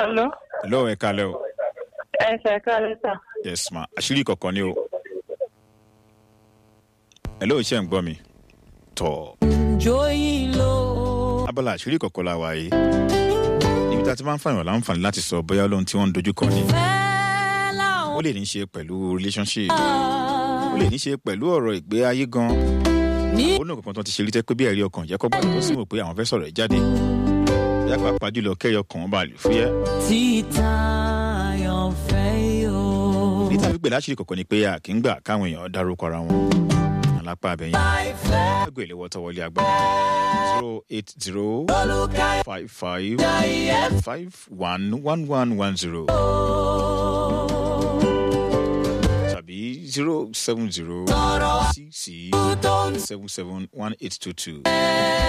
Hello. hello ẹ kalẹ o Ẹ ṣe ká lẹ́tà. yes ma àṣírí kọ̀ọ̀kan ni o hello ṣe ń gbọ́ mi tọ̀ Joyin lo. abala àṣírí kọ̀ọ̀kan la wà yìí níbi tá a ti máa ń fàyàn láǹfààní láti sọ bóyá lóhun tí wọ́n ń dojú kọ ni Fẹ́ ó láwọn. lè ní í ṣe pẹ̀lú relationship ó lè ní í ṣe pẹ̀lú ọ̀rọ̀ ìgbé ayé gan Ní ó ní kankan tó ti ṣe rí tẹ́ pé bí ẹ̀rí ọkàn jẹ́ kọ́ gbàgbọ́ sí wò pé àwọn fẹ́ sọ̀rọ̀ ẹ̀ jáde yá pàápàá jùlọ kẹ́yọ kan wọn bá lè fúyẹ́ títa àyànfẹ́ yóò. ní tàbí pé láṣìírí kọ̀ọ̀kan ni pé a kì í gbà káwọn èèyàn dárúkọ ara wọn alápá abẹ́yẹn Àìfẹ́ ẹgbẹ́ ìléwọ́ tó wọlé agbára zero eight zero olùkàyà five five ìyẹn five one one one one zero tàbí zero seven zero sọ̀rọ̀ six six tó ń seven seven one eight two two.